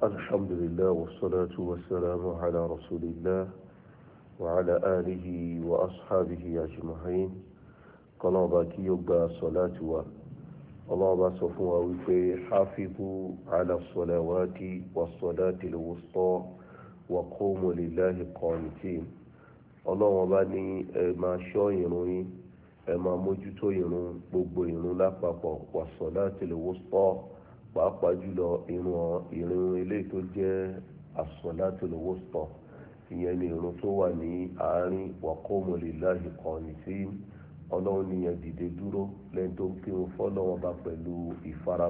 الحمد لله والصلاة والسلام على رسول الله وعلى آله وأصحابه أجمعين قال كي يبقى صلاة و الله صفوا وفي حافظوا على الصلوات والصلاة الوسطى وقوموا لله قانتين ọlọ́run bá ní ẹ máa ṣọ́ ìrun yín ẹ máa mójútó ìrun gbogbo ìrun lápapọ̀ was-salatil wusta pàápàá jùlọ ìrun ìrun eléyìí tó jẹ́ as-salatil wusta ìyẹn ni ìrun tó wà ní àárín wa qumu lillahi qanitin ọlọ́run nìyẹn dìde dúró lẹ́yìn tó ń kírun fọ́lọ́wọ́n bá pẹ̀lú ìfara